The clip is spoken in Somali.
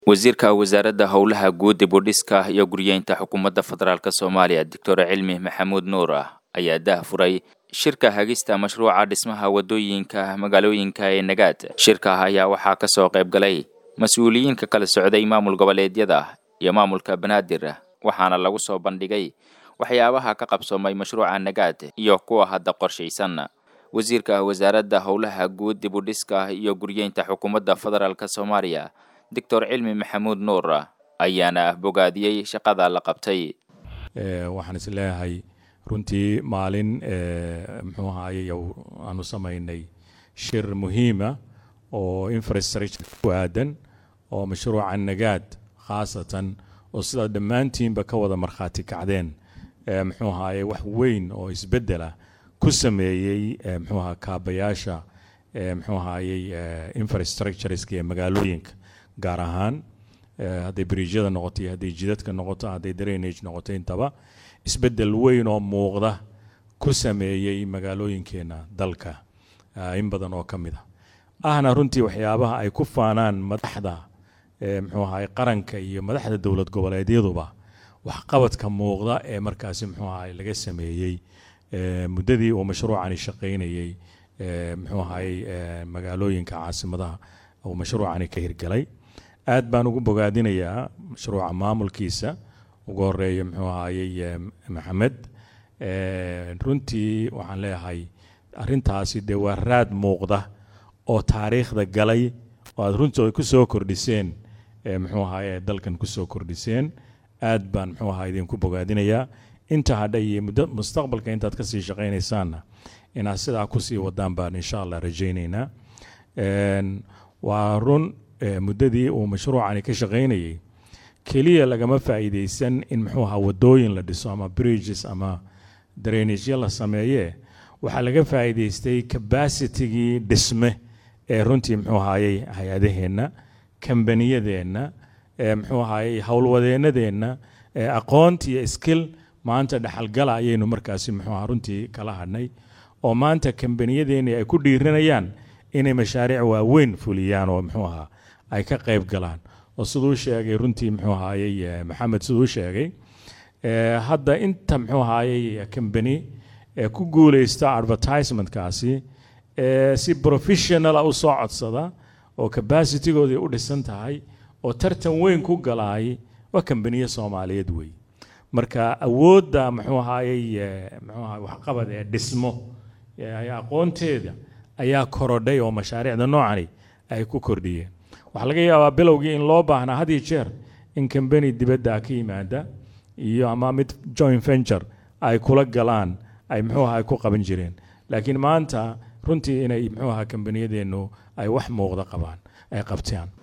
wasiirka wasaaradda howlaha guud dib u dhiska iyo guryeynta xukuumadda federaalk soomaaliya doctor cilmi maxamuud nuur ah ayaa dah furay shirka hagista mashruuca dhismaha wadooyinka magaalooyinka ee nagaad shirka ayaa waxaa ka soo qayb galay mas-uuliyiinka kala socday maamul goboleedyada iyo maamulka banaadir waxaana lagu soo bandhigay waxyaabaha ka qabsoomay mashruuca nagaad iyo kuwa hadda qorshaysan wasiirka wasaaradda howlaha guud dib u dhiska iyo guryeynta xukuumadda federaalk soomaaliya doctor cilmi maxamuud nuur ayaana bogaadiyey shaqada la qabtay waxaan is leeyahay runtii maalin muxuu ahaayey aanu samaynay shir muhiima oo infrastructure ku aadan oo mashruuca nagaad khaasatan oo sidaa dhammaantiinba ka wada markhaati kacdeen muxuu ahaayey wax weyn oo isbeddela ku sameeyey muxuu aha kaabayaasha muxuu ahaayey infrastructureska ee magaalooyinka gaar ahaan hadday bridjyada noqoto iyo hadday jidadka noqoto hadday drainage noqoto intaba isbeddel weyn oo muuqda ku sameeyey magaalooyinkeena dalka in badan oo ka mid a ahna runtii waxyaabaha ay ku faanaan madaxda muxuu ahaay qaranka iyo madaxda dowlad goboleedyaduba waxqabadka muuqda ee markaasi muxuu ahaay laga sameeyey muddadii uu mashruucani shaqaynayey muxuu ahaay magaalooyinka caasimadaha uu mashruucani ka hirgalay aad baan ugu bogaadinayaa mashruuca maamulkiisa ugu horeeya muxuu ahaayey maxamed runtii waxaan leeyahay arrintaasi dee waa raad muuqda oo taariikhda galay oo aad runtii ku soo kordhiseen muxuu ahaay dalkan kusoo kordhiseen aad baan muxuu ahaa idinku bogaadinayaa inta hadha iyo muddo mustaqbalka intaad kasii shaqaynaysaanna inaad sidaa kusii wadaan baan insha allah rajaynaynaa waa run muddadii uu mashruucani ka shaqaynayey keliya lagama faa'iidaysan in muxuu ahaa wadooyin la dhiso ama bridges ama drainagyo la sameeye waxaa laga faa'iidaystay cabacitigii dhisme ee runtii muxuu ahaayey hay-adaheenna kambaniyadeenna muxuu ahaayey howlwadeennadeenna aqoonti iyo skill maanta dhexalgala ayaynu markaasi muxuu aha runtii kala hadhnay oo maanta kambaniyadeenni ay ku dhiiranayaan inay mashaariic waaweyn fuliyaan oo muxuu ahaa ay ka qayb galaan oo siduu sheegay runtii muxuu ahaayey maxamed siduu sheegay hadda inta muxuu ahaayey kambani ee ku guuleysta advertisementkaasi si professionala u soo codsada oo cabacitygoodii u dhisan tahay oo tartan weyn ku galaay waa kambaniye soomaaliyeed wey marka awoodda muxuu ahaayey muxuu ahay waxqabad ee dhismo aqoonteeda ayaa korodhay oo mashaariicda noocani ay ku kordhiyeen waxaa laga yaabaa bilowgii in loo baahnaa had iyo jeer in kambani dibadda ka yimaada iyo ama mid joint venture ay kula galaan ay muxuu aha ku qaban jireen laakiin maanta runtii inay muxuu aha kambaniyadeennu ay wax muuqda qabaan ay qabtaan